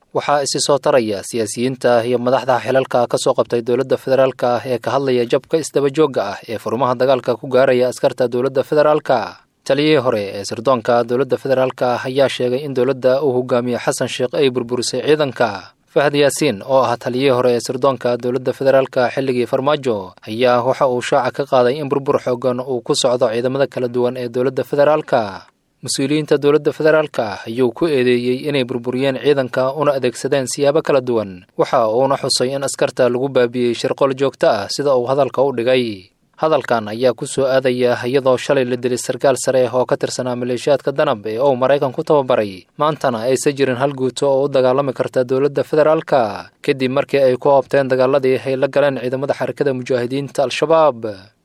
waxaa isi soo taraya siyaasiyiinta iyo madaxda xilalka ka soo qabtay dowladda federaalka ah ee ka hadlaya jabka isdabajoogga ah ee furmaha dagaalka ku gaaraya askarta dowladda federaalka taliyihii hore ee sirdoonka dowladda federaalka ah ayaa sheegay in dowladda uu hogaamiye xasan sheekh ay burburisay ciidanka fahad yaasiin oo ah taliyihii hore ee sirdoonka dowladda federaalka xilligii farmaajo ayaa waxa uu shaaca ka qaaday in burbur xoogan uu ku socdo ciidamada kala duwan ee dowladda federaalka mas-uuliyiinta dowladda federaalka ah ayuu ku eedeeyey inay burburiyeen ciidanka una adeegsadeen siyaabo kala duwan waxa uuna xusay in askarta lagu baabi'iyey shirqool joogto ah sida uu hadalka u dhigay hadalkan ayaa ku soo aadaya iyadoo shalay la dilay sarkaal sare oo ka tirsanaa maleeshiyaadka danab ee uu maraykan ku tababaray maantana aysan jirin hal guuto oo u dagaalami karta dowladda federaalka kadib markii ay ku oobteen dagaaladii ay la galeen ciidamada xarakada mujaahidiinta al-shabaab